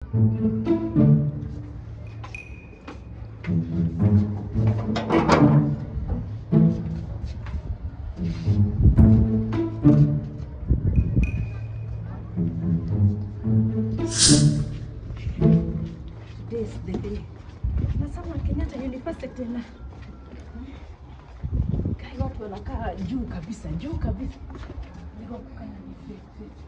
This the day. Nasema Kenyatta University na kai watu wanakaa juu kabisa, juu kabisa. Niko kukaa ni fake, fake.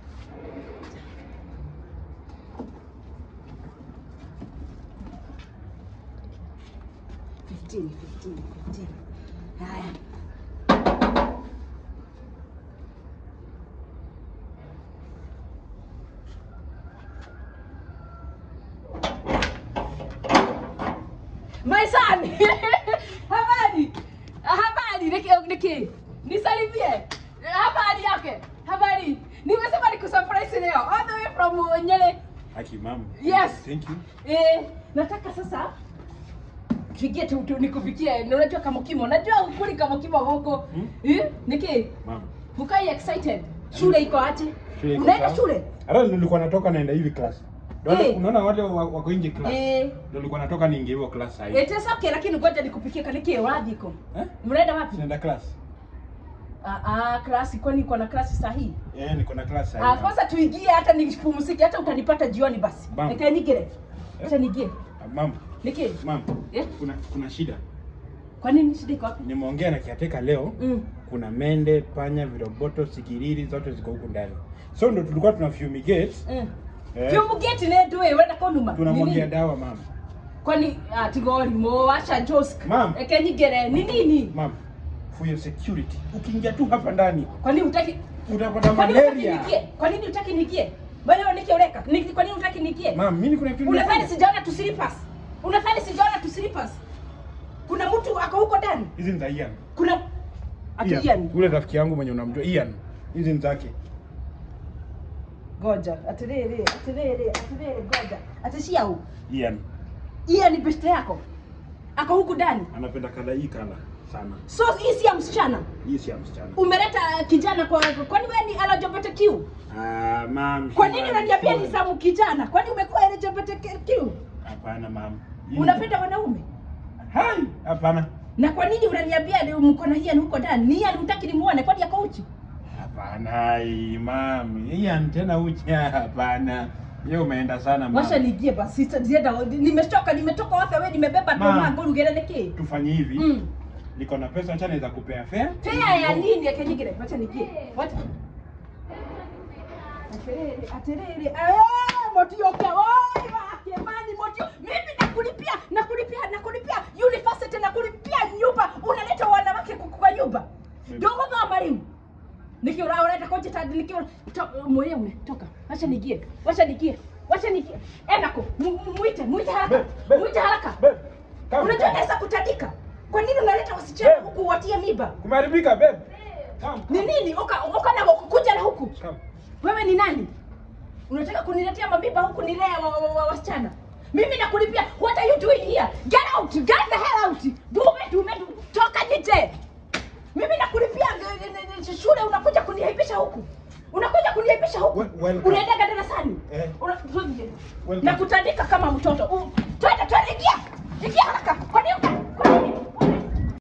Fifteen, fifteen, fifteen. Haya. My son. Habari. Habari. Niki niki. Nisalimie. Habari yake. Habari. Nimesema nikusurprise leo. All the way from uh, Nyeri. Haki mama. Yes. Thank you. Eh, nataka sasa tuingie tu, tu nikufikie. Na Unajua kama kimo. Najua ukuli kama kimo huko. Hmm? Eh? Niki. Mama. Ukai excited. Shule iko aje? Shule iko Unaenda sawa. shule? Hata nilikuwa natoka naenda hivi class. Ndio Eh. unaona wale wa- wako nje class. Eh. Ndio nilikuwa natoka niingie hiyo class sasa hivi. It is okay lakini ngoja nikupikie kaniki wadhiko. Eh? Mnaenda wapi? Naenda class. Ah ah, klasi kwani iko na klasi sahihi? Eh, niko na class sasa Ah, hivi. kwanza tuingie hata nipumzike hata utanipata jioni basi. Bam. Nika nigere. Acha nigie. Ah, Mama, Niki. mama. Eh? Kuna kuna shida. Kwa nini shida iko wapi? Nimeongea na kiateka leo. Mm. Kuna mende, panya, viroboto, sikiriri zote ziko huku ndani. So ndo tulikuwa tuna fumigate. Mm. Eh. Fiumu geti ne doe wenda konuma. Tunamwagia dawa mama. Kwani atigori mo acha josk. Ma'am. Eka nigere. Ni nini? Mama, for your security. Ukiingia tu hapa ndani Kwani utaki utapata Kwani utaki malaria. nigie? Kwa nini utaki nigie? Wewe niki ureka. Niki kwa nini utaki nigie? Mama, mimi kuna kitu Unadhani nimefanya. sijaona tu slippers? Unadhani sijaona tu slippers? Kuna mtu ako huko ndani? Hizi ni za Ian. Kuna ati Ian. Ian. Ule rafiki yangu mwenye unamjua Ian. Hizi ni zake. Goja, atiriri, atiriri, atiriri, goja. Atishia huku. Ian Iya ni beste yako. Ako huku ndani. anapenda kala hii kala sana. So hii si ya msichana. Hii si ya msichana. Umeleta kijana kwa kwani wewe ni LGBTQ? Ah, mam. Kwa nini sure, unaniambia sure. ni za kijana? Kwani umekuwa LGBTQ? Hapana mam. Hii- Unapenda wanaume? Hai, hapana. Na kwa nini unaniambia ni mko na Ian huko ndani? Ni Ian hutaki nimuone kwani yako uchi? Hapana, hai, mam. Ian tena uchi hapana. Yeye umeenda sana mam. Washa nigie basi zienda nimetoka nimetoka wapi wewe nimebeba Ma. toma nguru gereleke. Tufanye hivi. Mm. Niko na pesa acha naweza kupea fare. Fea ya nini ya kenyigire? Wacha nigie. What? Aterere, aterere. Ah, motioke. Oi, wake mani motio. Mimi nakulipia, nakulipia, nakulipia university nakulipia nyumba. Unaleta wanawake kuku kwa nyumba. Dogo kama mwalimu. Nikiura unaleta koje tadi nikiura moyo ume toka. Wacha nigie. Wacha nigie. Wacha nigie. Enda ko. Mu- mu- Muite, muite haraka. Babe, babe. Muite haraka. Babe, come. Unajua naweza kutandika. Kwa nini unaleta wasichana Babe. huku watie miba? Kumeharibika babe. Come. Ni nini? Uka uka na kuja na huku. Come. Wewe ni nani? Unataka kuniletea mabiba huku nilea wa, wa, wa, wasichana? Mimi nakulipia. What are you doing here? Get out. Get the hell out. Dume dume dume. Toka nje. Mimi nakulipia eh, eh, eh, shule unakuja kuniaibisha huku. Unakuja kuniaibisha huku. We- welcome. Unaenda darasani. Eh. Una- Welcome. Nakutandika kama mtoto. U- Twende twende ingia. Ingia haraka.